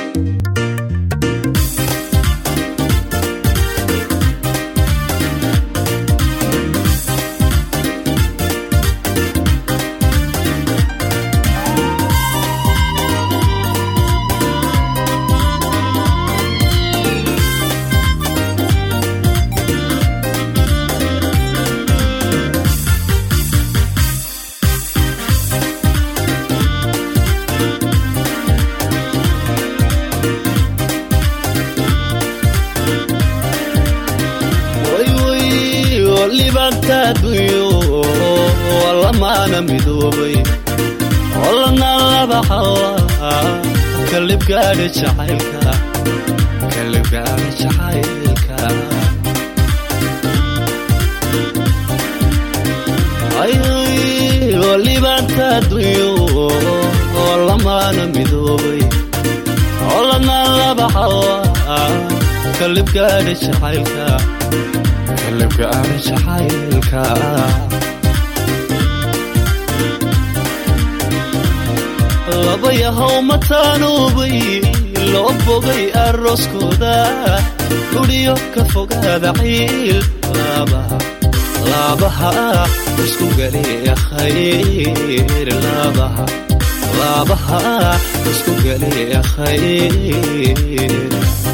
libaantaaduyo lamaana midoobay olana laba xawa kalibgaadha jacaylka kalibgaadha jacaylka libaantaaduyo lamaana midoobay olana laba xawa kalibgaadha jacaylka kalibgaadha jacaylka laba yahow mataanoobay loo bogay arooskooda dhudhiyo ka fogaada ciil laabaha isku galiya khayr laabaha isku galiya khayr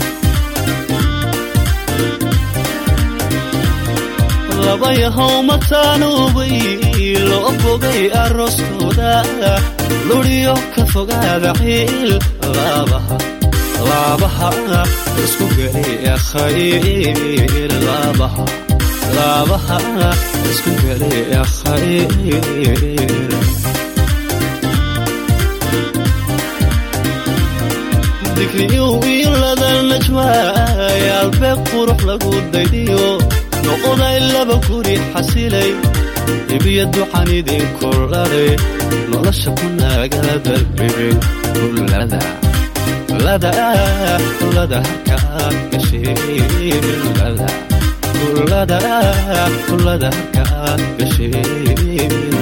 laba yahow mataanoobay loo bogay arooskooda ludhiyo ka fogaada ciil laabaha isku geliya khayr laabaha isku geliya khayr digriyu wiilada najmaayaalbeeg qurux lagu daydiyo noqoday laba guri xasilay ibiyo duxan idinku ladhay nolosha ku naagada bibin kulada harkaad gashekulada harkaad gasheen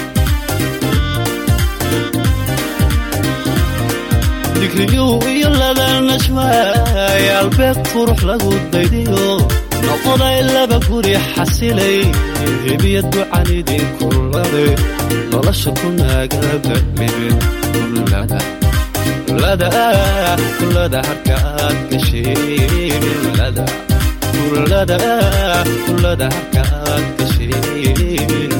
digriyu iyo lada najmaayaalbeeg qurux lagu daydiyo noqoday laba guri xasilay hebiya ducan idinku laday nolosha ku naagada bibin kulada harkaad gasheen kulada harkaad gasheen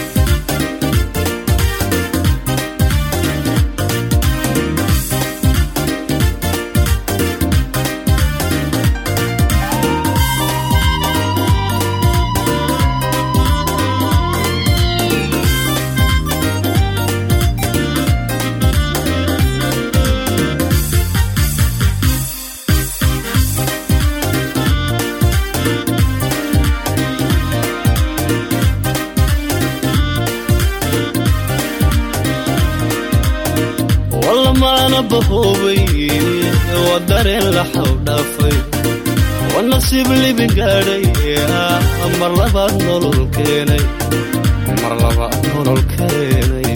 walamaana bahoobay waa dareen la xawdhaafay waa nasiib libin gaadhay mar labaad nolol keenay mar labaad nolol keenay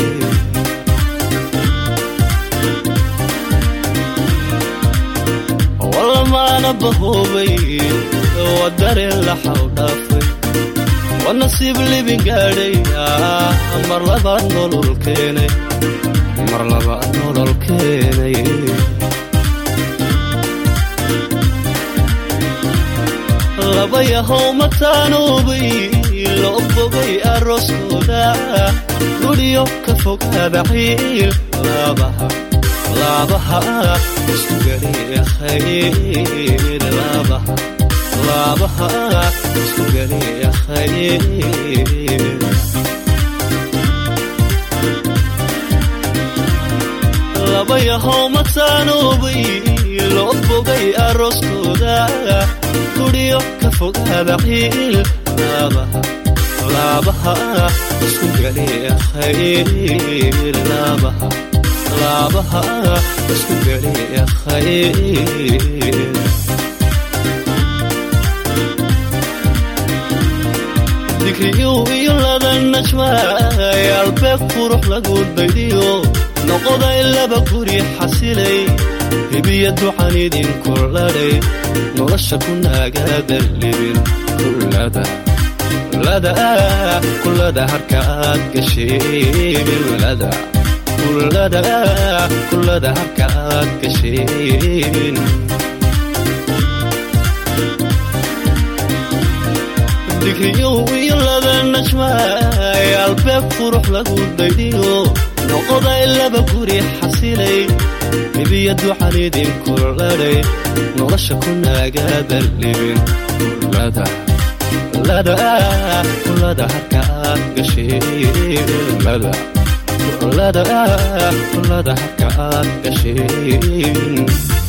walamaana bahoobay waa dareen la xawdhaafay waa nasiib libin gaadhay mar labaad nolol keenay mar labaad nolol keenay laba yahow mataanoobay loo bogay arooskooda gudhiyo ka fogaada ciil laabaha isku galiya khayr laabaha isku galiya khayr laba yahow mataanoobay loo bogay arooskooda gudhiyo ka fogaada ciil laabaha isku galiya khayr laabaha isku galiya khayr digriyu iyo lada najmaayaalbeeg qurux lagu daydiyo noqoday laba guri xasilay libiya ducan idinku ladhay nolosha ku naagaada libin kulada kulada kulada harka aad gasheen kulada kulada kulada harka aad gasheen digriyow iyo laba najmaay albeeb qurux lagu daydhiyo noqoday laba guri xasilay libiya ducan idinku ladhay nolosha ku naagaada libin kulada kulada kulada harka aad gasheen kulada kulada kulada harka aad gasheen